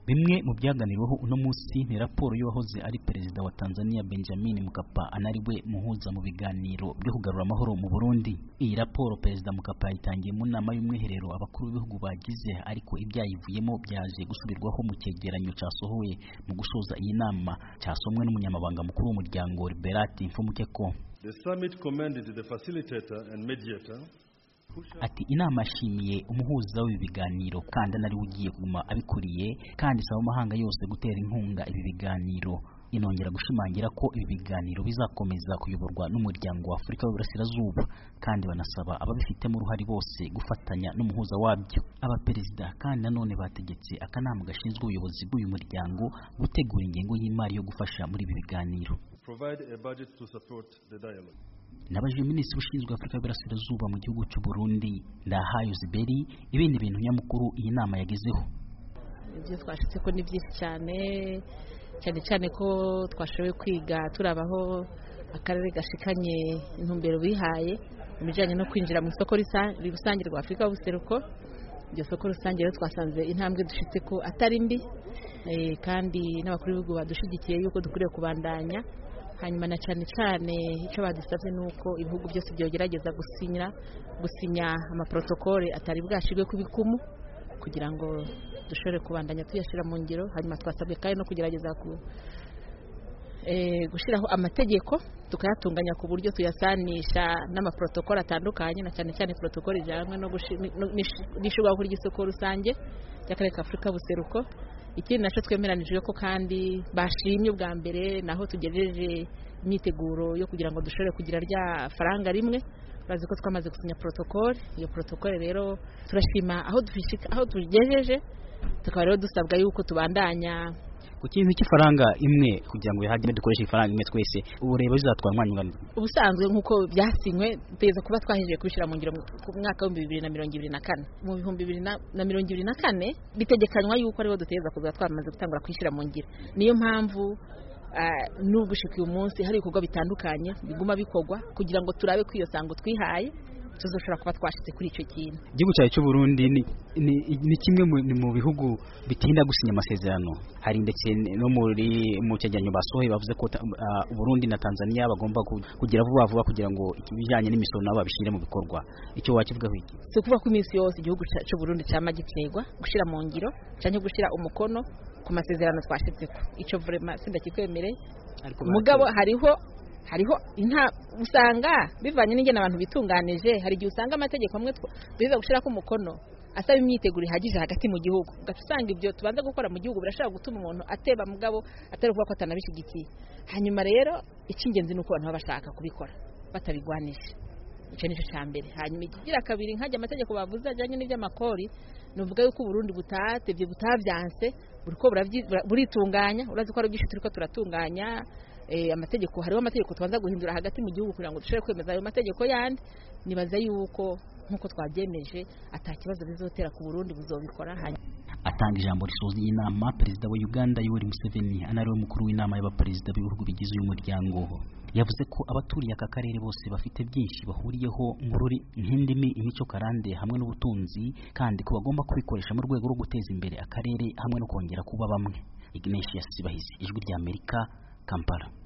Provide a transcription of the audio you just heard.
bimwe mu byaganiriweho uno munsi ni raporo y'uwahoze ari perezida wa Tanzania Benjamin Mkapa anariwe muhuza mu biganiro byo kugarura amahoro mu Burundi iyi raporo perezida Mkapa yayitangiye mu nama y'umwiherero abakuru b'ibihugu bagize ariko ibyayivuyemo byaje gusubirwaho mu cyegeranyo cyasohowe mu gusoza iyi nama cyasomwe n'umunyamabanga mukuru w'umuryango Liberati Mfumukeko The summit commended the facilitator and mediator ati inama yashimiye umuhuza w'ibi biganiro kandi anari ugiye kuguma abikuriye kandi isaba amahanga yose gutera inkunga ibi biganiro inongera gushimangira ko ibi biganiro bizakomeza kuyoborwa n'umuryango wa Afurika y'Uburasirazuba kandi banasaba ababifitemo uruhare bose gufatanya n'umuhuza wabyo abaperezida kandi nanone bategetse akanama gashinzwe ubuyobozi bw'uyu muryango gutegura ingengo y'imari yo gufasha muri ibi biganiro provide a budget to support the dialogue. nabajije minisitiri ushinzwe afurika y'uburasirazuba mu gihugu cy'u Burundi ndahayo ziberi ibindi bintu nyamukuru iyi nama yagezeho ibyo twashitse ko ni byinshi cyane cyane cyane ko twashoboye kwiga turabaho akarere gashikanye intumbero bihaye mu bijyanye no kwinjira mu isoko rusange rwa afurika y'ubuseruko iryo soko rusange rero twasanze intambwe dufite ko atari mbi kandi n'abakuru b'ibihugu badushyigikiye yuko dukwiriye kubandanya hanyuma na cyane cyane icyo badusabye ni uko ibihugu byose byogerageza gusinya gusinya amaprotokole atari bwashyirwe ku bikumu kugira ngo dushobore kubandanya tuyashyira mu ngiro hanyuma twasabwe kandi no kugerageza gushyiraho amategeko tukayatunganya ku buryo tuyasanisha n'amaprotokole atandukanye na cyane cyane protokole ijyanywe n'ishyirwaho ry'isoko rusange ry'akarere ka afurika buseruko ikindi nacyo twemeranijwe ko kandi bashimye ubwa mbere naho tugejeje imyiteguro yo kugira ngo dushobore kugira rya faranga rimwe bazi ko twamaze gusinya protokole iyo protokole rero turashima aho aho tugejeje tukaba rero dusabwa yuko tubandanya ku kintu cy'ifaranga imwe kugira ngo bihagire dukoreshe ifaranga imwe twese ubu rero bizatwara umwanya ungana ubusanzwe nk'uko byasinywe tugeze kuba twahejeje kubishyira mu ngiro ku mwaka w'ibihumbi bibiri na mirongo ibiri na kane mu bihumbi bibiri na mirongo ibiri na kane bitegekanywa yuko ariho duteza kuza twamaze gutangura kwishyira mu ngiro niyo mpamvu n'ugushika uyu munsi hari ibikorwa bitandukanye biguma bikorwa kugira ngo turabe ko iyo sango twihaye tuzoshobora kuba twashyize kuri icyo kintu igihugu cyawe cy'u Burundi ni kimwe mu bihugu bitinda gusinya amasezerano hari ndetse no muri mu cyegeranyo basohoye bavuze ko Burundi na Tanzania bagomba kugira vuba vuba kugira ngo ibijyanye n'imisoro nabo babishyire mu bikorwa icyo wakivugaho iki si ukuvuga ko iminsi yose igihugu cy'u Burundi cyama giterwa gushyira mu ngiro cyangwa gushyira umukono ku masezerano twashyitse ko icyo vrema sindakikwemereye mugabo hariho hariho inta usanga bivanye n'ingene abantu bitunganije hari igihe usanga amategeko amwe biza gushyira ko umukono asaba imyiteguro ihagije hagati mu gihugu ugaca usanga ibyo tubanza gukora mu gihugu birashobora gutuma umuntu ateba mugabo atari ukuvuga ko atanabishyigikiye hanyuma rero icy'ingenzi ni uko abantu baba bashaka kubikora batabigwanije icyo ni cyo cya mbere hanyuma ikigira kabiri nkajya amategeko bavuze ajyanye n'iby'amakori ni uvuga yuko uburundi butatebye butabyanse buriko buritunganya urazi ko ari byinshi turi ko turatunganya amategeko hariho amategeko tubanza guhindura hagati mu gihugu kugira ngo dushobore kwemeza ayo mategeko yandi nibaza yuko nk'uko twabyemeje atakibazo bizotera ku Burundi buzobikora atanga ijambo risoza iyi nama perezida wa Uganda Yoweri Museveni anariwe mukuru w'inama y'abaperezida b'ibihugu bigize uyu muryango yavuze ko abaturiye aka karere bose bafite byinshi bahuriyeho nk'indimi imico karande hamwe n'ubutunzi kandi ko bagomba kubikoresha mu rwego rwo guteza imbere akarere hamwe no kongera kuba bamwe Ignatius Sibahizi ijwi ry'Amerika Kampala